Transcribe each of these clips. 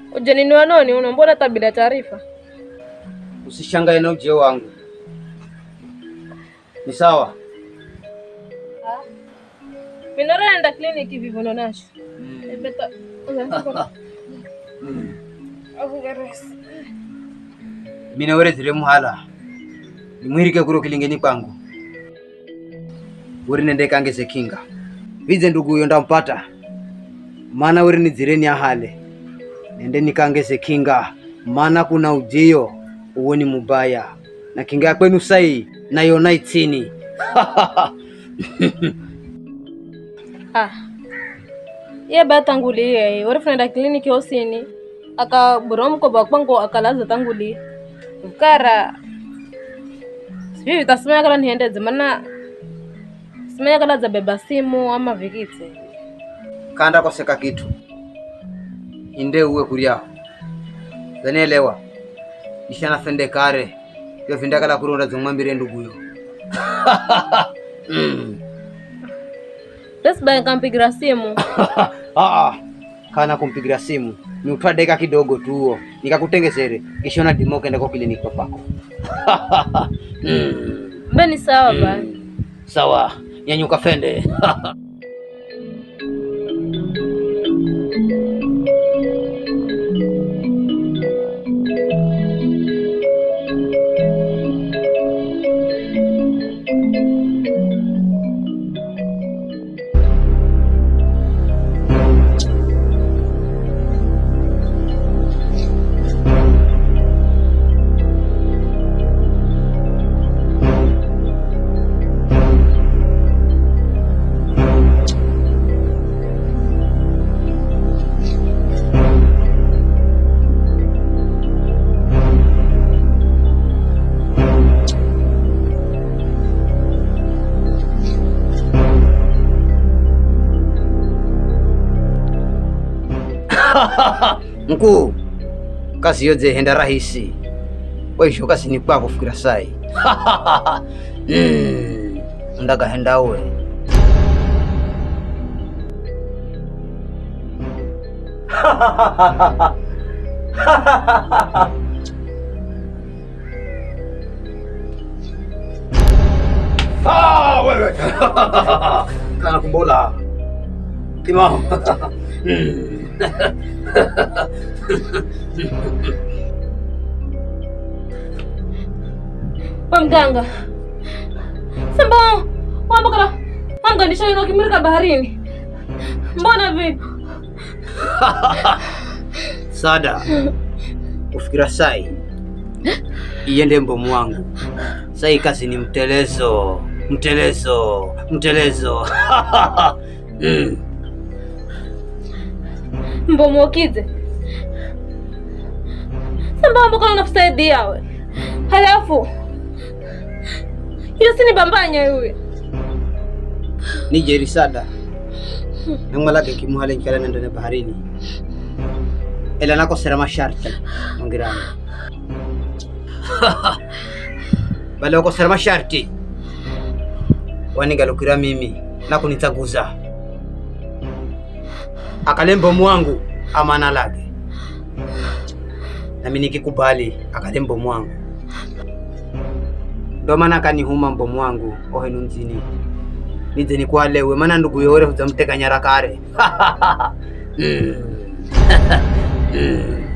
Ujanini wa noni uno mbona hata bila taarifa? Usishangae na ujio wangu, ni sawa. Minora enda kliniki vivo nonasho. Ebeta. Mina werezire muhala nimwirike kuro kilingeni kwangu uri nende kangeze kinga vidze ndugu uyo ndampata mana uri nidzireni ahale nende nikangeze kinga mana kuna ujiyo uwo ni mubaya na kinga ya kwenu sai nayona itsini Ah. Ye ba tangulie, ori funa kliniki osini. Aka burom ko ba kwangu akalaza tangulie. Ukara. Sijui vitasimaya kala niendeze maana simaya kala za beba simu ama vikitse. kanda koseka kitu inde uwe kurya zanielewa ishana fende kare yo vindakala kurunda zomwambire nduguyo mm. Basi ba nikampigira simu. Ah, kana kumpigira simu ni utwa deka kidogo tu huo nikakutengezere kishona dimo kenda kwa kliniki papako mm. Mbe ni sawa ba. sawa nyanyuka fende mkuu kazi yoze henda rahisi waisho kasi ni kwako fikira sai mm. ndaga henda uwe Ah, wewe kana kumbola kimao Mm. We mganga. Samba wamba kala anga nishaino kimirika baharini. Mbona vipi? sada kufikira sai iyende mbomu wangu sai kazi ni mtelezo mtelezo mtelezo mm. Mbomokize. Samba wamba kala nakusaidia we. Halafu hiyo si ni bambanya yule. ni jeri sada namwalake kimuhale nkala nendone baharini ela nakosera masharti mongirani bale wakosera masharti wanigalukira mimi nakunitsaguza akale mbomu wangu amana lake nami nikikubali akale mbomu wangu ndo maana akanihuma mbomu wangu ohenu mzini nidze nikwalewe mana ndugu yore hudzamteka nyara kare Mm. Mm.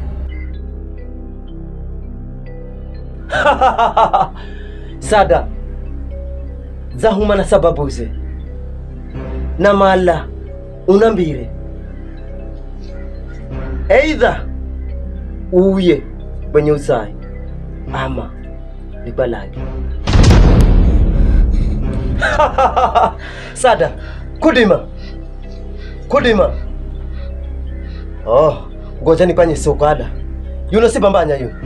sada zahuma na sababu ze na mala unambire eidha uye kwenye usai ama libalage sada kudima kudima oh ngoja nipanye sokada yuno si bambanya yu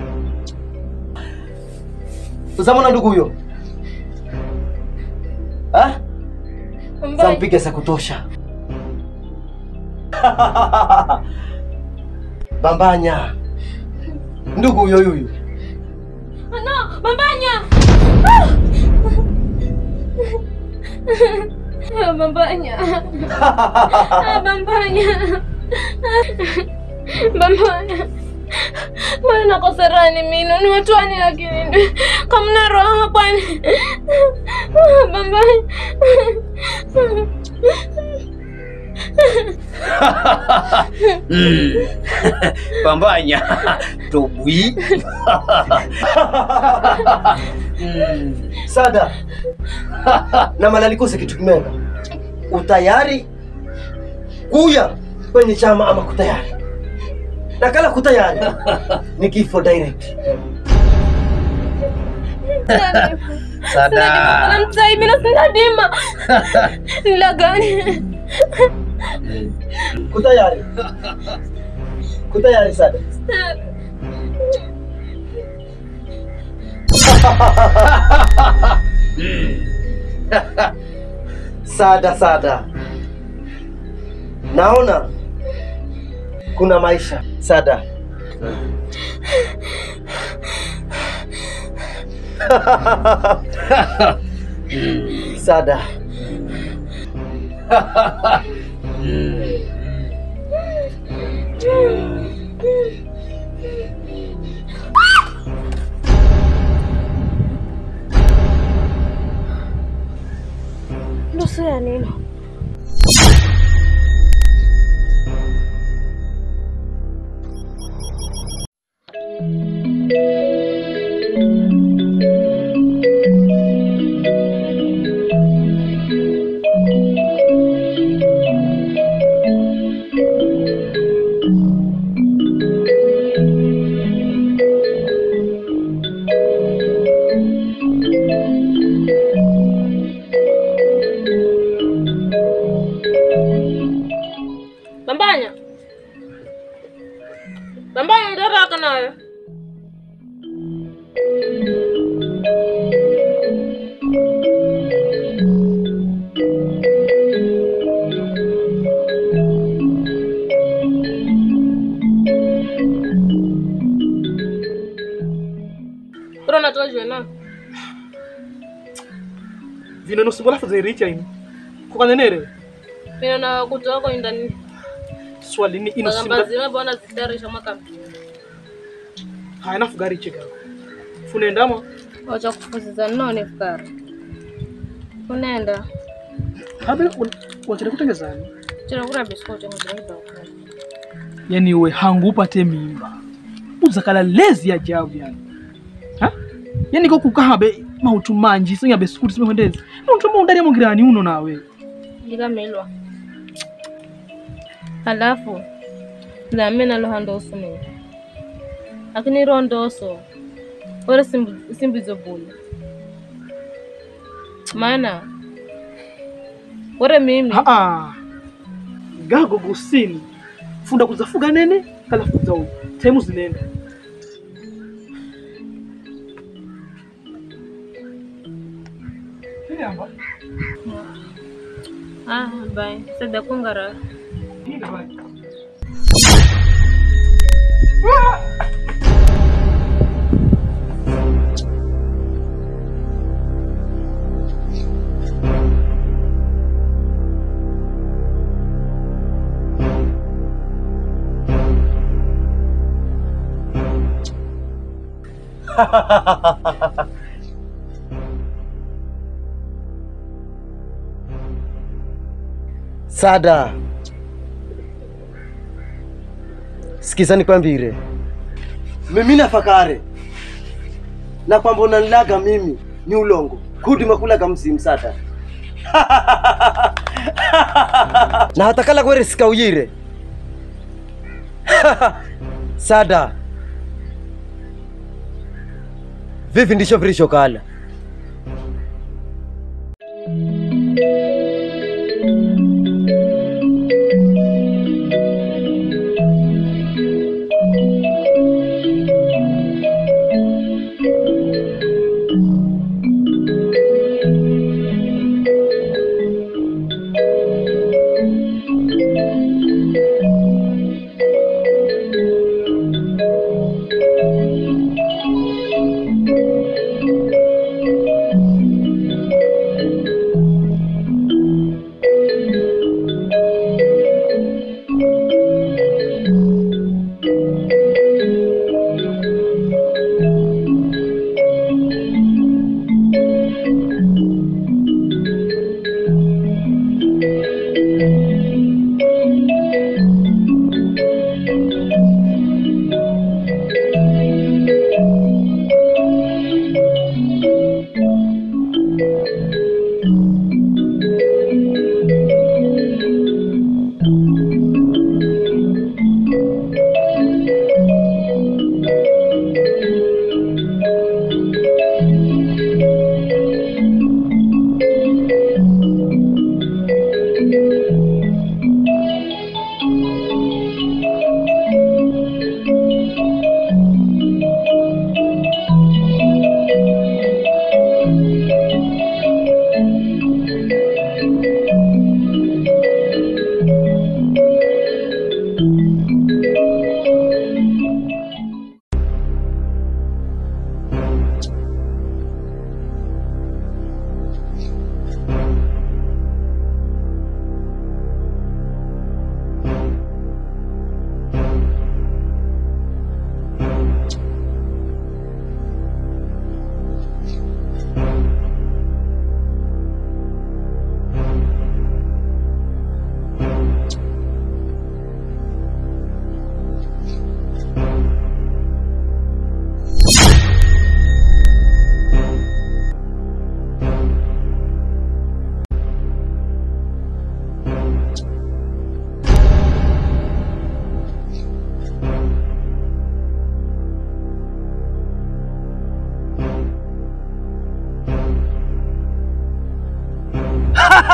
uzamona ndugu huyo ah? Mbaya. zampige za kutosha bambanya ndugu huyo yuyu No, bambanya. Ah! Ah, Bambanya. Ah, Bambanya. Bambanya. Mbona nakoserani mino niwetwani lakini ndi kamna roho kwani bambai Mm. Pambanya tobwi Mm. Sada na malalikose kitu kimenga, utayari kuya kwenye chama ama kutayari? Na kala kutayari ni kifo direct. Sada namtai mina sinadima nila gani Kutayari, kutayari Sada. Sada, Sada, naona kuna maisha Sada. Sada, nusu ya nini bambanya bambanya ndaraka nayo Ro natojwe na vino nosumbola fazer richa ini kukanenere mina na kutoka indani swali ni ino bagamba simba zima bona zitarisha mwaka haina fuga riche gawe funendamo wacha kufuziza none fukara unaenda habe wachire kutengezani chira kura biskoti ngizaiba ukali yani we hangu upate mimba uzakala lezi ajabu yani ha yani ko kukahabe mautu manji singabe sikuti simehondezi muntu mundari mungirani uno nawe ndikamelwa halafu name naloha ndoso mimi lakini ro ndoso ore simbu- simbizo bula maana ore mimi haa gago gusini funda kuzafuga nene kala fuza uyu temu zinenda ah bai sada kungara Sada, sikiza nikwambire, mimi nafakare na kwamba unanilaga mimi ni ulongo kudi makulaga mzimu Sada na hatakala kwere sikauyire Sada, vivi ndisho vilishokala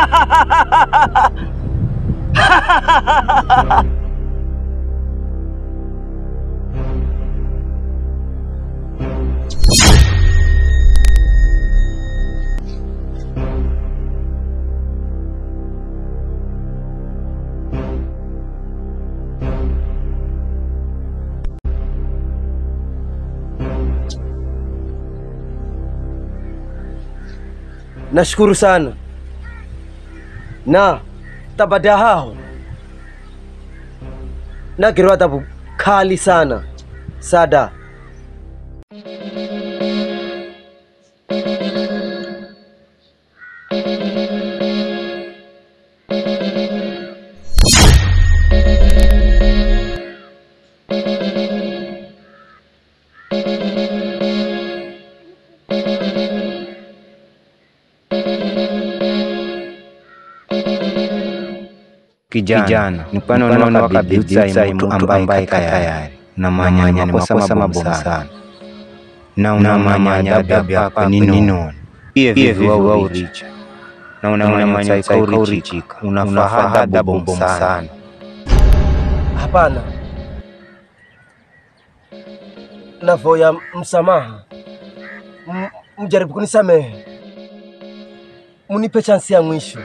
Nashukuru sana na tabada hao nagerwa adhabu kali sana sada Kijana, ni kwani unaona wakabidhi mtu ambaye tayari unamanya makosa mabovu sana na unamanya adabu yako ni nini? Pia vivi wa uricha na unamanya urichika unafaa adabu bovu sana. hapana navoya msamaha M- mjaribu kunisamehe munipe chansi ya mwisho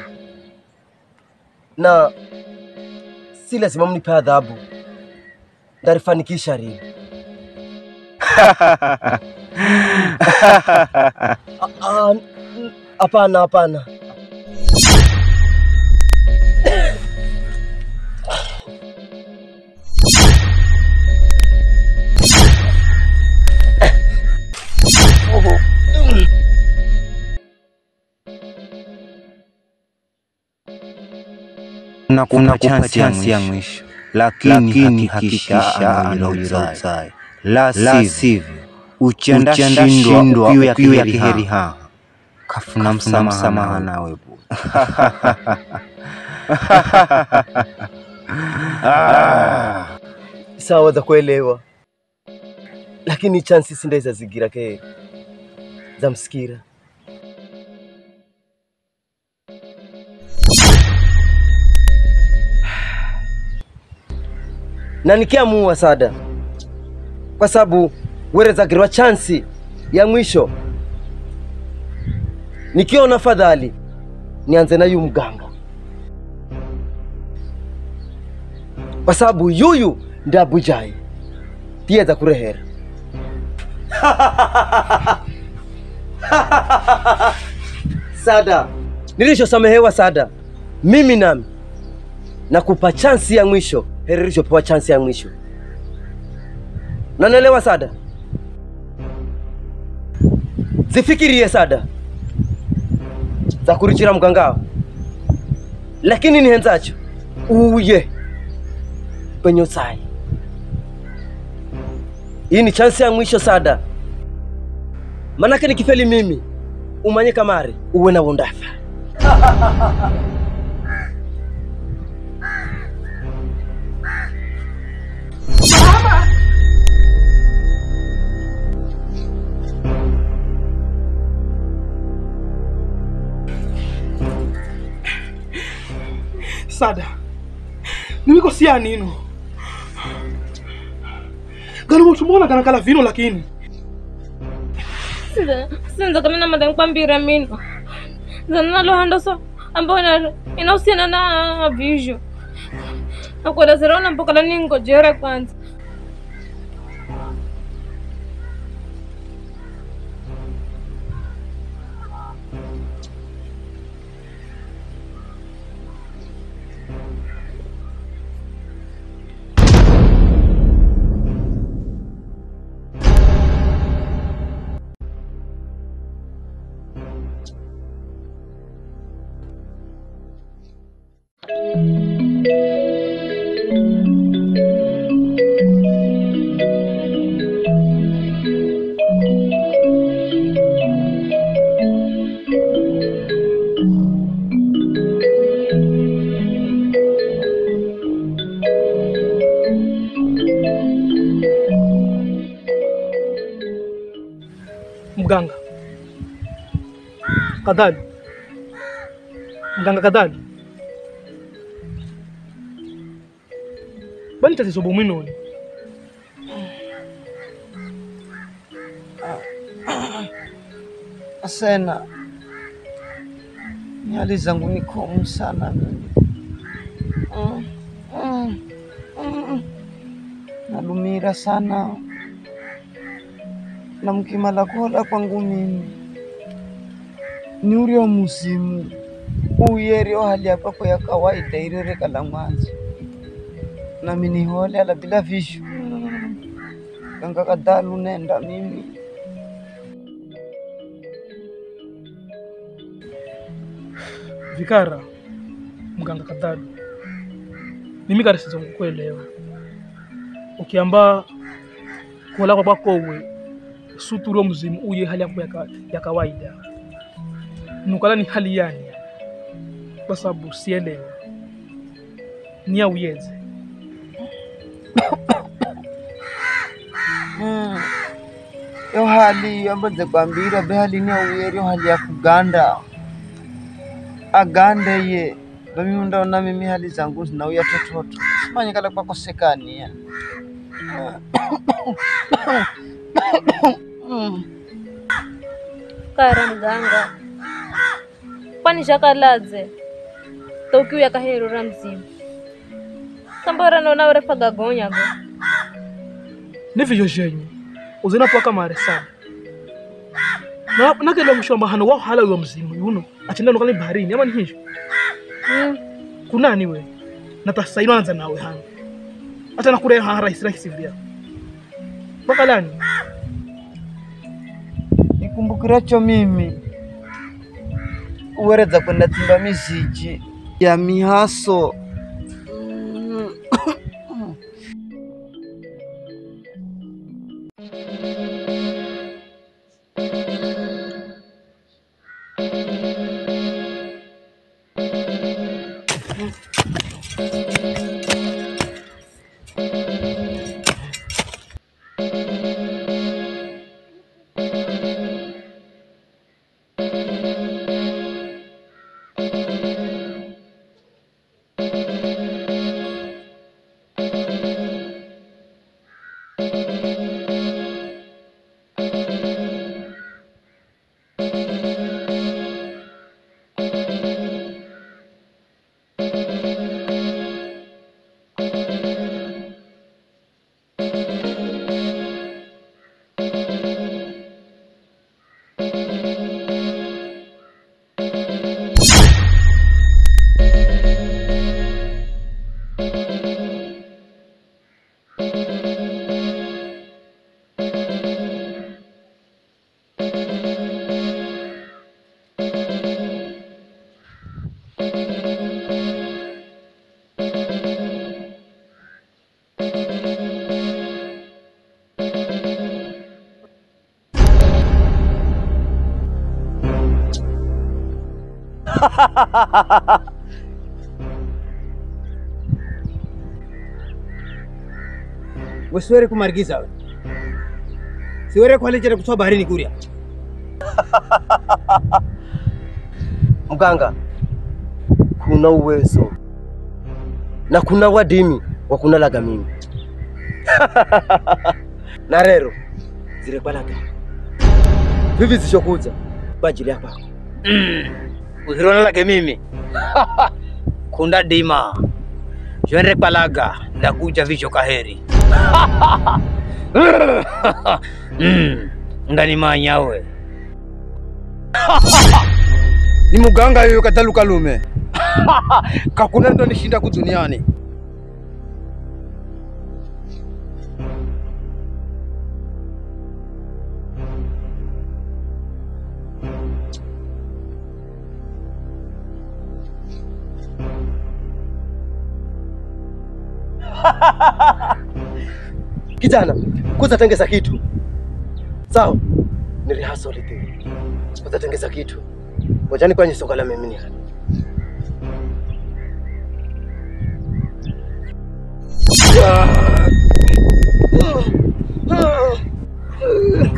na si lazima mnipe adhabu ndarifanikisha rini Ah, n- hapana hapana Unakupa chansi ya mwisho, lakini hakikisha anaulizaye, la sivyo uchenda shindwa ukiwa kiheri ha kafuna msamaha nawe bu sawa za kuelewa lakini chansi sindaiza zigira ke za msikira na nikiamua sada kwa sababu werezagirwa chansi ya mwisho nikiona fadhali nianze na yu mganga kwa sababu yuyu ndabujai tiyeza kurehera sada nilishosamehewa sada mimi nami nakupa chansi ya mwisho heri rishopewa chansi ya mwisho nanelewa sada zifikirie sada za kurichira mgangao lakini nihenzacho uye penye usai hii ni chansi ya mwisho sada manake nikifeli mimi umanye kamari uwe na wondafa sada nimikosia nino gano mutumona kana kala vino lakini Sinza- sinza kama namada nkwambira mino zana nalohando so ambayo ina- inahusiana na visho nakuelezera ona mpokala ningojere kwanza mganga kadhali mganga kadhali bani tatizo bomwinoni Asena, nyali zangu ni komu sana mimi. Mm, mm, mm. Nalumira sana na mkimala kola kwangu mimi ni urio musimu uyerio hali yapako ya kawaida irerekala mwanzo nami nihole ala bila vishu ganga kadalu nenda mimi vikara mganga kadhali mimi karisizo kukuelewa ukiamba kuola kwa kwakowe suturio mzimu uye hali yako ya, ka, ya kawaida nukala ni hali yani kwa sababu sielewe ni auyeze Mm. yo hali ambaze kwambira be hali ni auyerio hali ya kuganda agande ye bamimi ndaona mimi hali zangu zinauya tototo simanyikala kwakosekania Mm. kara mganga kwani zvakaladze toukiuya kaherora mzimu sambora nona urepaga gonyago nivyo zhenye uzinapwaka mare sana na nakenda mushamba hano wao hala uyo mzimu yuno achenda nokali baharini ama ni hivyo mm. kunani we natasaino anza nawe hano hata nakure ha rahisi rahisi vya mpaka lani nikumbukiracho mimi uweredza kwenda timba miziji ya mihaso Mm. wesiwere kumarigiza we siwere kwalechere kutoa baharini kuria mganga kuna uwezo na kuna wadimi wa kunalaga mimi na rero zirekwalaga vivi zishokuza kwa ajili ya kwako uzironalake mimi kunda dima shwere kwalaga ndakuja vicho kaheri mm, nganimanyawe ni muganga yoyo katalukalume kakuna ndo nishinda kuduniani kijana kuza tengeza kitu sawa ni rehearsal tu kuza tengeza kitu ngojani kwenye soka la mimi hapa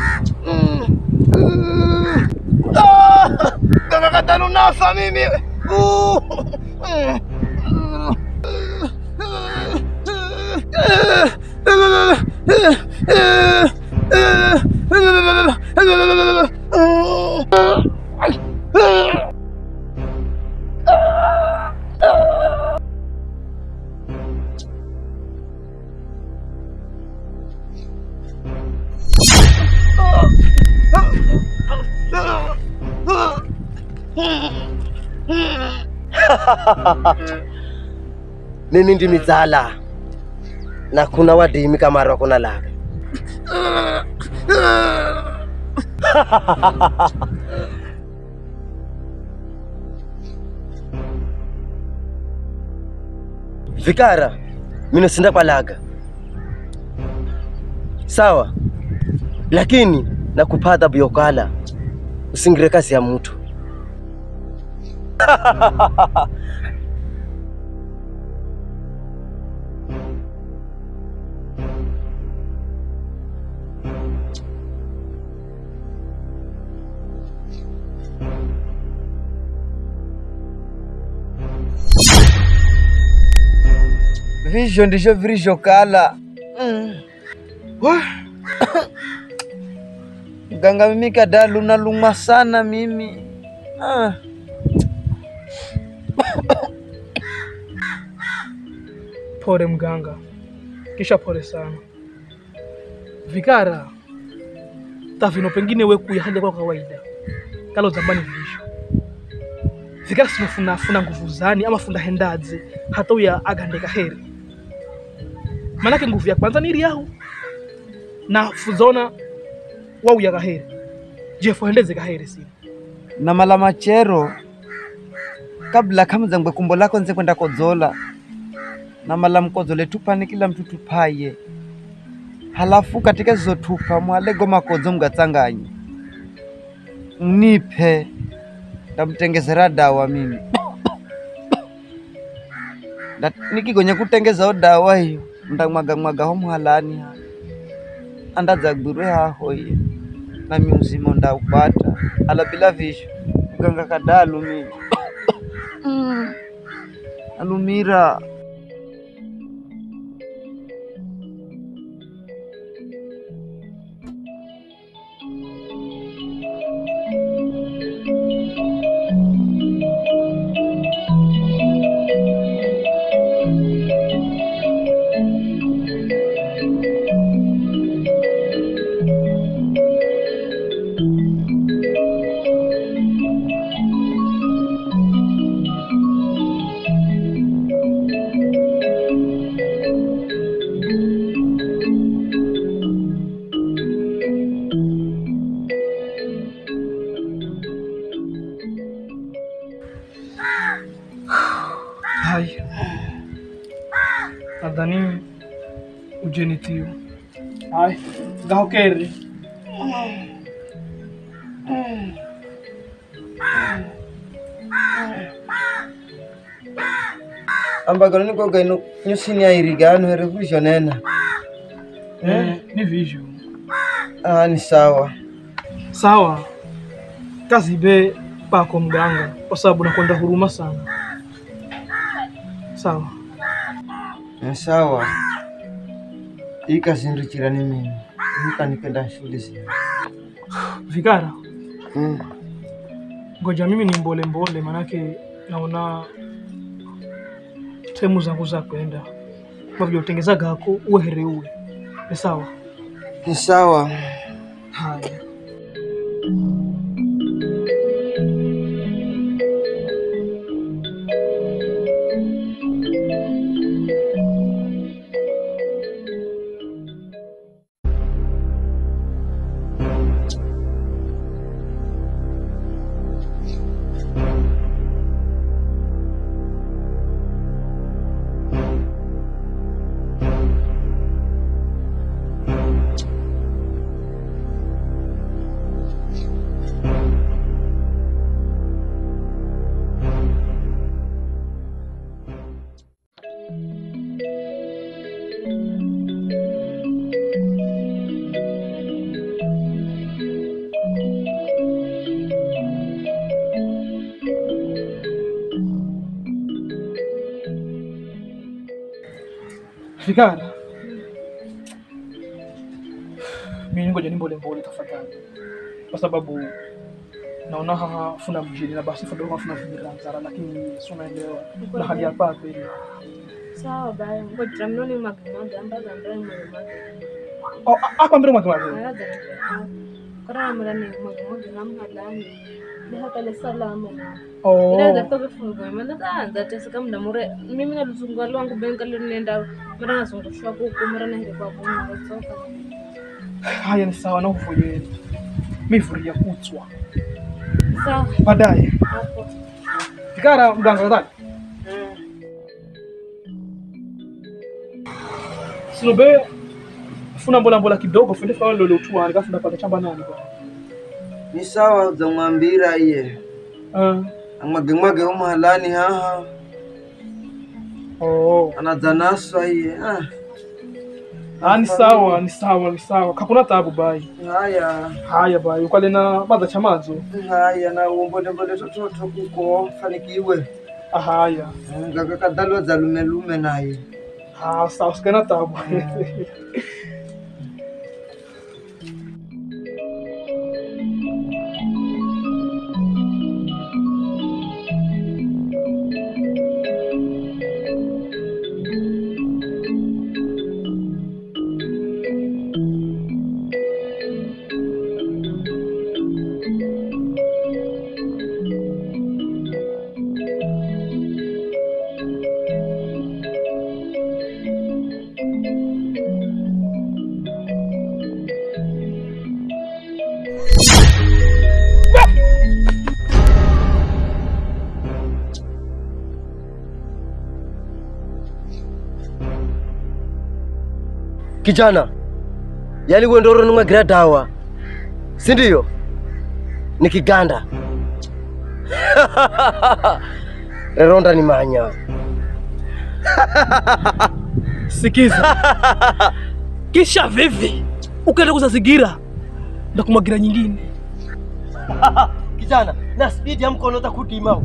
ganga katanu nafa mimi mimi ndimi dzala na kuna wadimi kamari wakona laga vikara mino sinda kwa laga sawa lakini nakupa adhabu yokala usingire kazi ya mtu Vizho ndizho vilizhokala. Mm. Wah. Mganga, mimi kadalu nalumwa sana mimi. Ah. Pole mganga, kisha pole sana vikara tavino, pengine we kuya haja kwa kawaida kalo zambani visho vikara sinofunafuna nguvu zani ama funda hendadze hata uya agandeka heri manake nguvu ya kwanza niri yahu na fuzona wauya kaheri jefu hendeze kaheri sini na mala machero kabla kamzangwe kumbo lako nze kwenda kodzola na mala mkodzole tupani kila mtu tupaye halafu katika zizo tupa mwalego makodzo mgatsanganye mnipe ndamtengezera dawa mimi Na- nikigonya kutengezawo dawa hiyo ndamwagamwagaho mhalani ha andadzagwirwe haho iye nami uzima ndaupata ala bila visho mganga kadalu mimi Mm. alumira Hai, nadhani ujenitio. Hai, gahokeri. ambagalo nikoga ino nyusini airigano here vizhonena Eh, ni visho. ah, ni sawa Sawa, kazi ibe pako mganga, kwa sababu nakwenda huruma sana. Sawa, ni sawa ikazinduchirani mimi nikanikenda shule zino vikara, mm. ngoja mimi ni mbole mbole, manake naona temu zangu za kwenda kwa vile utengeza gako uwe here uwe ni sawa. ni sawa Haya. Fikara, mimi ngoja nimbole mbole tafadhali, kwa sababu naona haha funa mjini na basi fado funa viranzara, lakini si unaelewa na hali ya papa ile. Sawa baya, ngoja mnoni magmoja ambaza ndani magmoja. Oh, hapa mbele mwake mwake. Ayaza Kora mrani magmoja namna lani. Ni hakale salama na. Oh. Inaweza kutoka fungu maana taanza tesa kama ndamure mimi na luzungu lwangu benga nenda mara nasongoshwa kuku mara na hili kwa kuna soka. Haya ni sawa na uvuyeni. Mimi furia kutswa. Sawa Baadaye. hapo. Fikara mganga kadhani. Sinobe funa mbola mbola kidogo funde fa lolo tu ani kafunda pale chamba nani kwa. ni sawa uzamwambira iye Ah. amwagemwage umahalani haha Oh. anadzanaswa iye ah. Ah, ni sawa, ni sawa, ni sawa. Kakuna tabu bai. haya Haya bai, ukale na baza chamazo. haya na umbonembole tototo kuko fanikiwe Ah, haya. ngakakadhalwa zalumelume naye Ah, sawa, sikana tabu. Kijana, yani wewe ndio unamwagira dawa, si ndio? Ni kiganda reronda ni manya Sikiza. Kisha vivi ukaenda kuzazigira na kumwagira nyingine. kijana, na spidi ya mkono utakutima.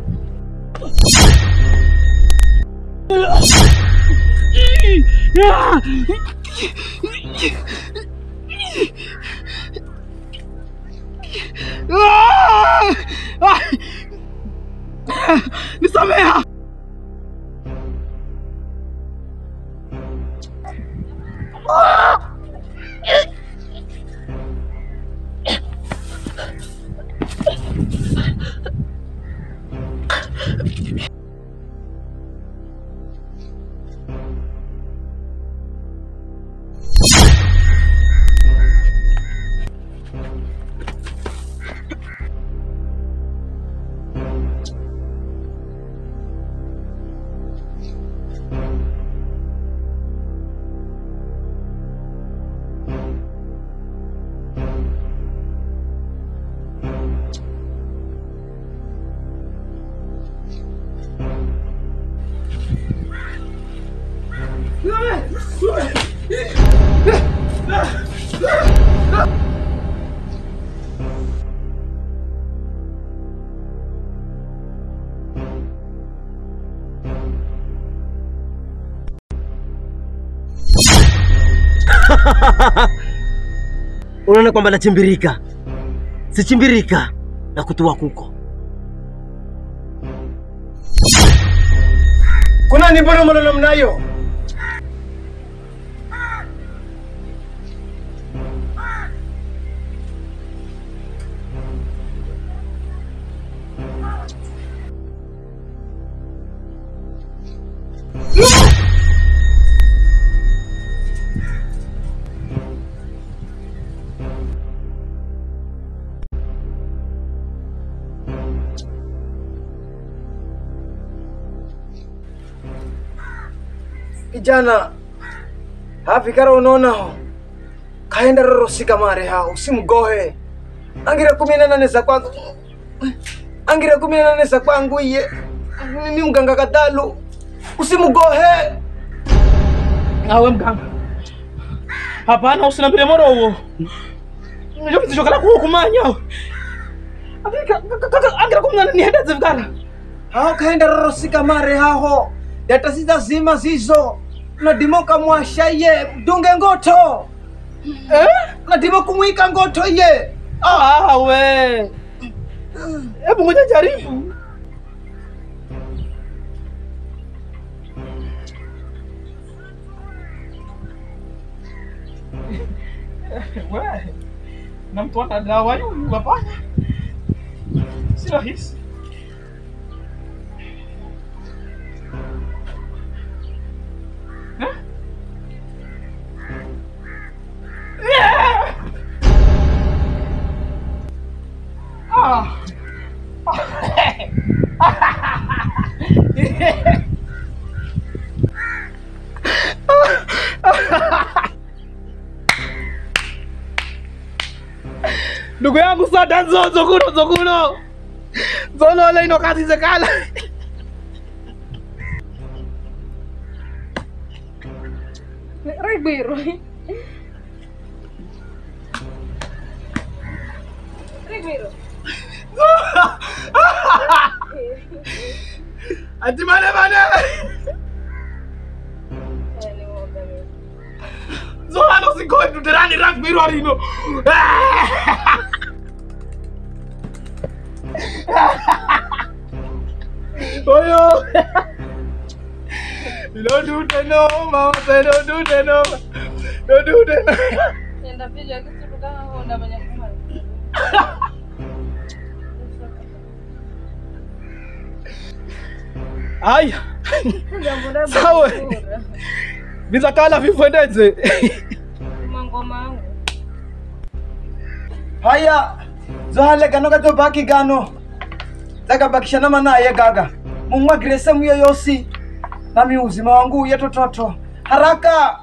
Nisamea. Unaona kwamba nachimbirika, sichimbirika na kutua kuko kuna ni mbona mbona mnayo kijana hafikara unonaho kaenda rorosika mare ha usimgohe angira kumi na nane za kwangu angira kumi na nane za kwangu iye ni mganga kadalu usimgohe Awe mganga. Hapana, usinambile moro huo. Ndio kitu chokala kuo kumanya. Akika akira kumna ni henda zivkara. hao kaenda rorosika mare haho data zita zima zizo nadima ukamwasha iye dunge ngoto Eh? nadima kumwika ngoto iye Ah, we. Hebu ngoja jaribu. We. Na mtu ana dawa huyu hapana. Si rahisi. Eh? Yeah! Ah. ndugu yangu sada nzozo kuno zokuno zolole ino kazi zekala Ribiro. Ribiro. ati mane mane zolano sikoi tuterani rakbiro rino oyo don't do the no mama say don't do the no don't do the no Nenda piga kitu kama honda banyak kumali. haya sawa vizakala vifwendeze Mangoma yangu. haya zohale gano gatobaki gano zagabakishana manaye gaga mumwagire sehemu yoyosi nami uzima wangu uye tototo haraka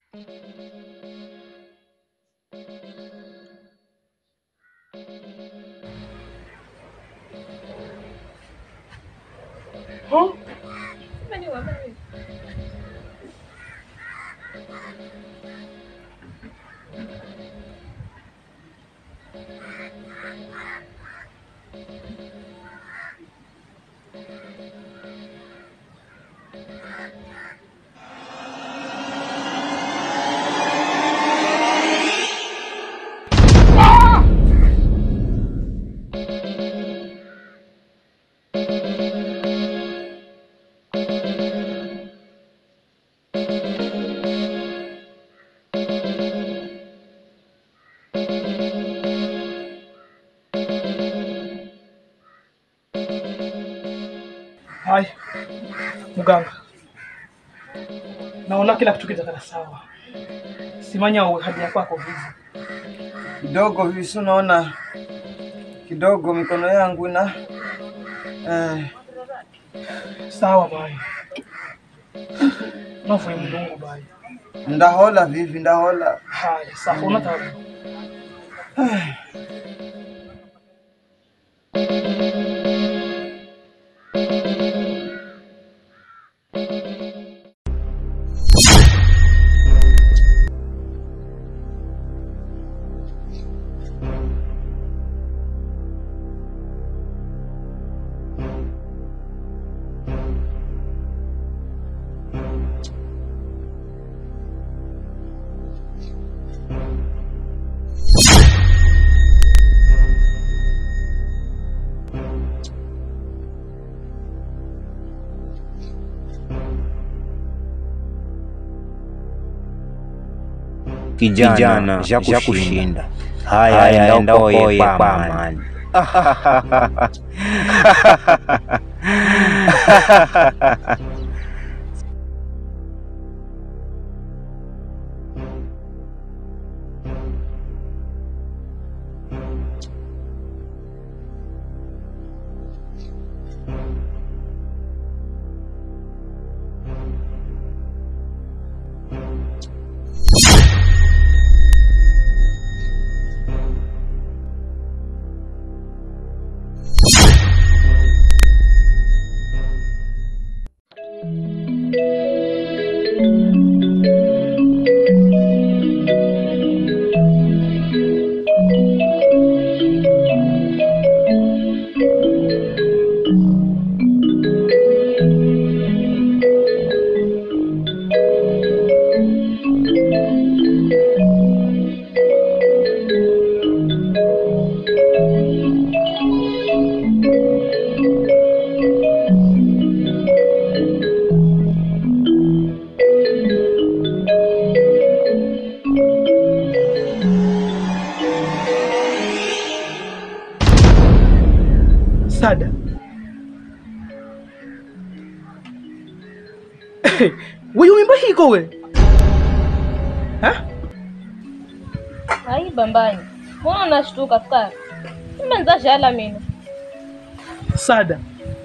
haya muganga naona kila kitu kitakana sawa simanya uwe hadi ya kwako hivi kidogo visu naona kidogo mikono yangu ina eh, sawa bai navuye mdungu bai ndahola vivi ndahola haya sawa unatabu kijana ja kushinda haya enda ukoye kwa amani Sada. Wewe mimba hiko we? Ha? Ai bambani. Mbona unashtuka fikara? Nimeanza shala mimi. Sada.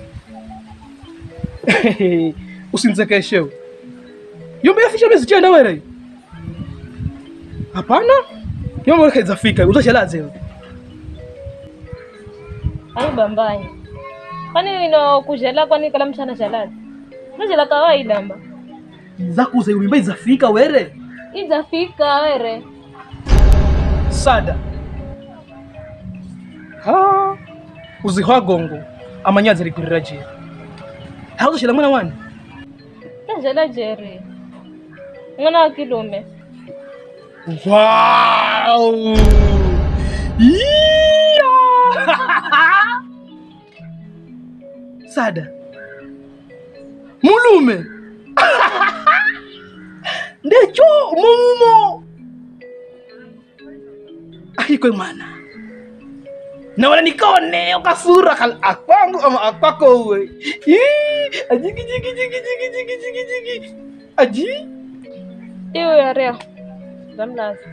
Usinzekeshe. we. Yombe afisha miezi chenda were. Hapana. Yombe kaiza fika, utashalaze. we. Ai bambani. Kwani ino kujela kwani kala mchana shaladi? Najela kawaida mba. Zakuza yombe izafika were. Izafika were. Sada. Ha. Uzihwa gongo. Amanyazi ligurira je. Hauzo shila mwana wani? Tajela jeri. Mwana wa kilume. Wow! Yeah! Sada. Mulume. Ndecho mumo. Ahiko mana. Na wala nikone ukasura kal akwangu ama akwako we. Ii, Ajiki jiki jiki jiki jiki jiki jiki. Aji. Iyo ya rea. Zamlaza.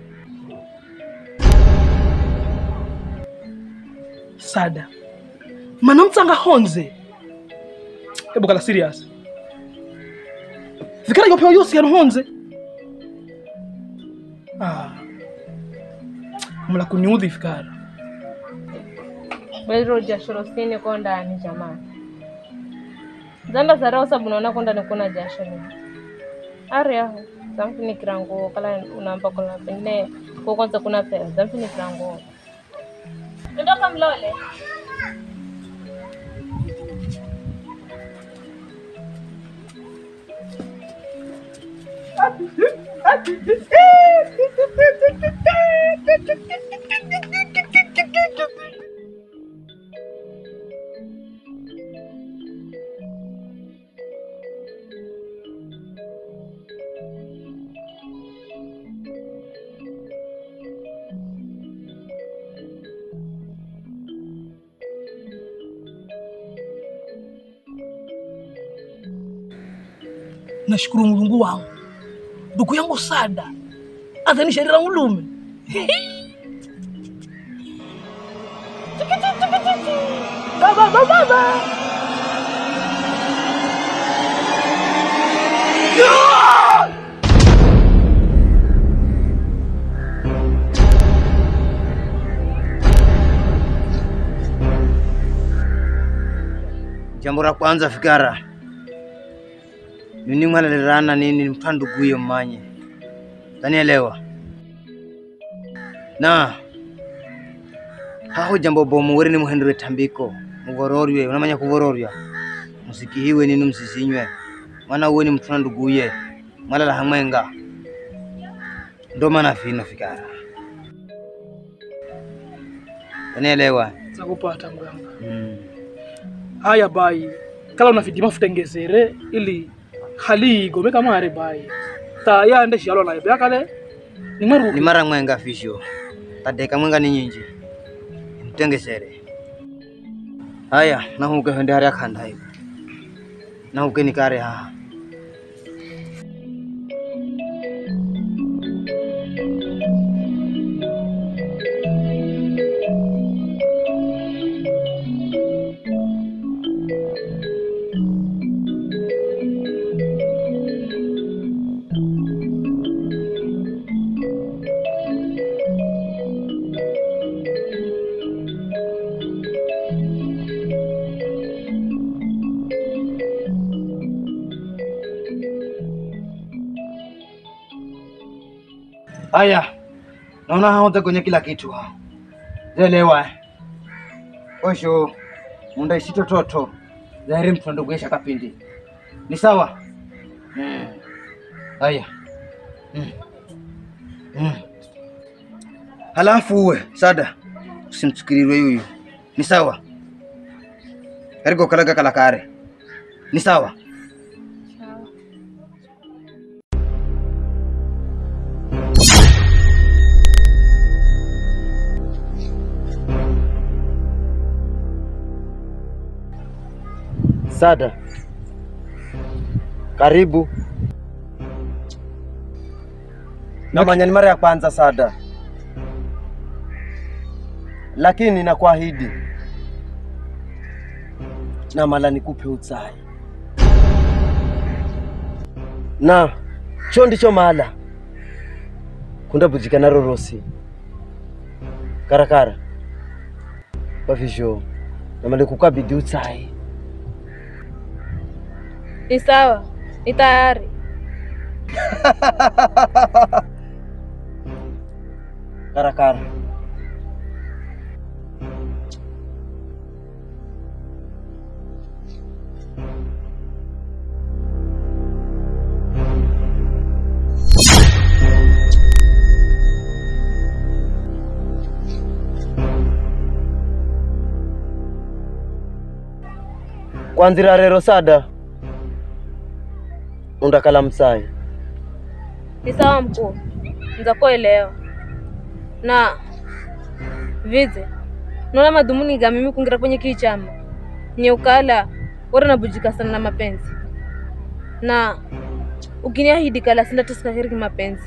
sada mana mtsanga honze ebo kala serious vikala yopewa yosi yano honze ah. mla kuniudhi fikara Bwero jasho losini ko ndani jamani. Zamba zarao sabu naona ko ndani kuna jasho ni. Ari aho. Zamfunikira nguo kala unamba kuna pengine ko kwanza kuna pesa. Zamfunikira nguo. Ndoka mlole. nashukuru mulungu wangu ndugu yangu sada azanisharira mulume baba baba baba Jambo la kwanza fikara nini mwalalirana nini mpanduguyo mmanye tanielewa na haho jambo bomu weri ni muhendere tambiko muvororwe unamanya kuvororwa musikihiwe nini msisinywe mwana uwe ni mtuna nduguye mwalala hamwenga ndo maana fino fikara tanielewa zakupata mganga mm. haya bai kala unafidima futengezere ili hali igome kamare bai ta yande shalo na yakale ni nimweruki mara mwenga fisho tadeka mwenga ni nyinji mtengesere haya nahuke hende hari akhanda hivi nahuke nikare haha haya naona haote kwenye kila kitu ha zelewa osho munda isitototo zairi mtu nduguesha kapindi ni sawa Mm. haya Mm. Mm. halafu uwe sada usimchukirirwe yuyu ni sawa kariko kalaga kalakare ni sawa Sada, karibu. Namanya ni mara ya kwanza Sada, lakini nakuahidi na mala nikupe utsai na cho ndicho mala kundabujika naro rosi karakara pavizho namale kukabidi utsai Ni sawa, ni tayari. karakara kwanzira rero sada undakala msai Ni sawa mkuu, nzakuelewa. Na vize naona madhumuni ga mimi kungira kwenye kii chama nye ukala wara nabujika sana na mapenzi na ukiniahidi kala sindatisikaheriki mapenzi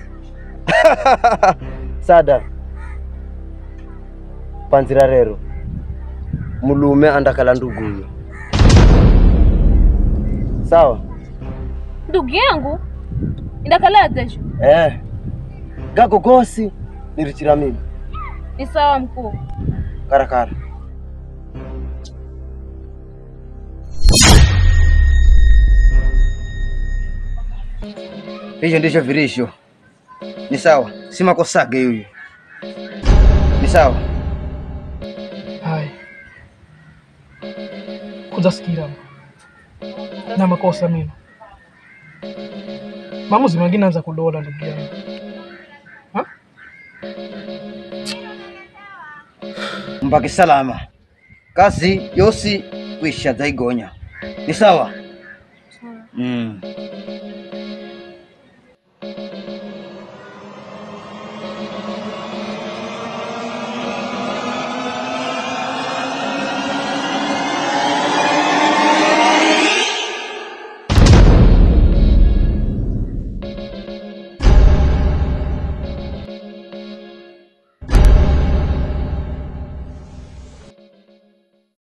sada panzira rero mulume andakala nduguyo sawa ndugu yangu indakala tesho eh. gako gosi nirichira mimi ni sawa mkuu karakara Hivyo ndivyo virisho. Ni sawa, si makosage huyu. Ni sawa. Hai. Kuzasikira na makosa mimi. Maamuzi mengine anza kudola ndugu yangu. Ha? Mbaki salama. Kazi yosi kwisha zaigonya. Ni sawa? Mm.